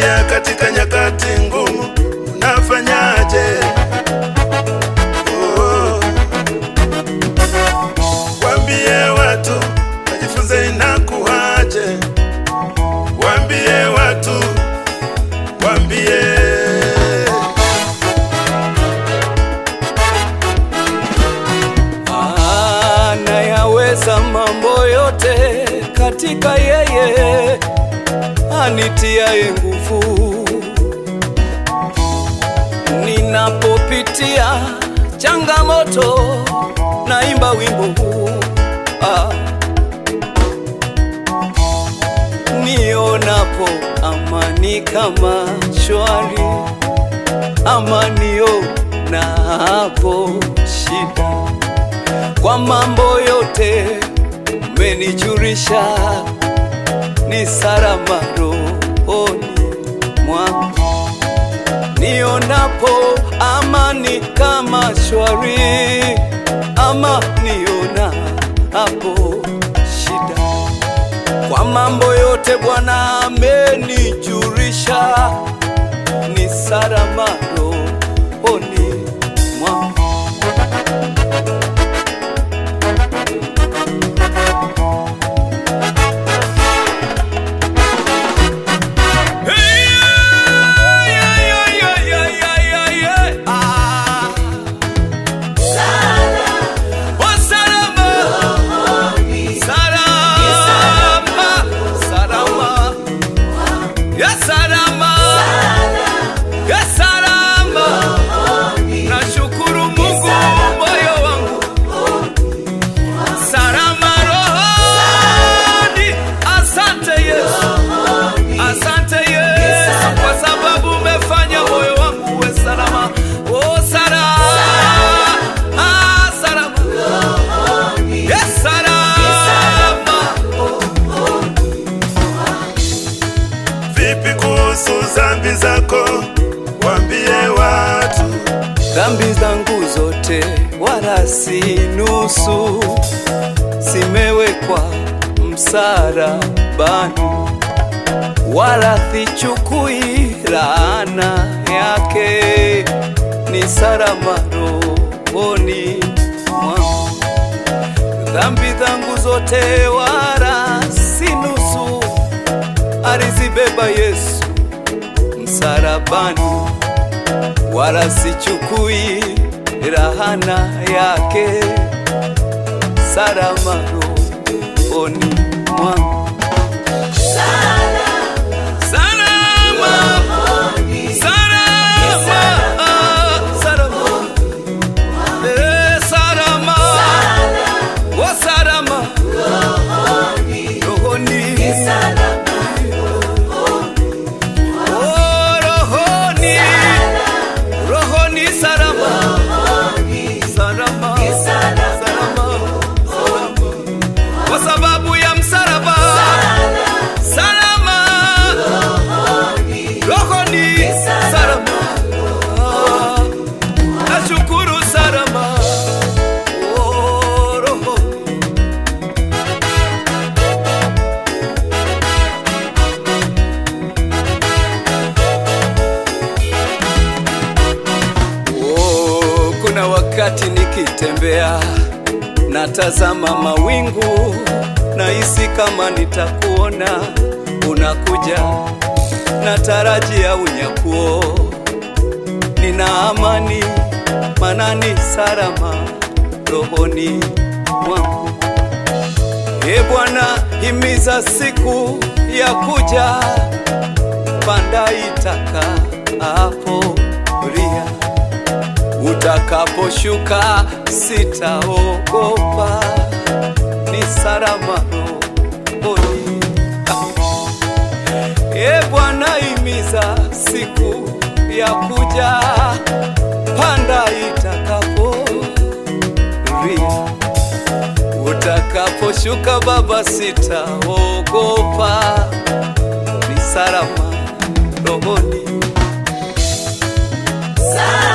unapopitia katika nyakati ngumu, unafanyaje? Oh. Waambie watu wajifunze inakuwaje, waambie watu, waambie anayaweza mambo yote katika yeye anitiaye nguvu. Ninapopitia changamoto, naimba wimbo huu ah. Nionapo amani kama shwari, amanio na hapo shida kwa mambo yote umenijulisha, ni salama rohoni mwangu. Nionapo amani kama shwari, ama niona hapo shida. Kwa mambo yote Bwana amenijulisha, ni salama rohoni mwangu. Nashukuru Mungu moyo wangu salama rohoni. Asante Yesu, asante Yesu kwa sababu umefanya moyo wangu uwe salama. Oh, salama, ah, salama, yes, salama. vipi kuhusu dhambi zako, waambie watu Dhambi zangu zote wala si nusu, zimewekwa msalabani, wala sichukui laana yake, ni salama rohoni mwangu. Dhambi zangu zote wala si nusu, alizibeba Yesu msalabani wala sichukui rahana yake, salama rohoni mwangu. Salama, salama, salama, eh, salama, oh, salama rohoni, oh, rohoni rohoni salama salama salama salama kwa sababu ya msalaba salama rohoni salama Ah, nashukuru salama Oh, rohoni Oh, kuna wakati nikitembea natazama mawingu, nahisi kama nitakuona unakuja, natarajia unyakuo, nina amani manani salama rohoni mwangu. E Bwana, himiza siku ya kuja, panda itaka hapo ria utakaposhuka sitaogopa, ni salama rohoni. E Bwana, imiza siku ya kuja, panda itakapo ria utakaposhuka Baba, sitaogopa, ni salama rohoni. Salama.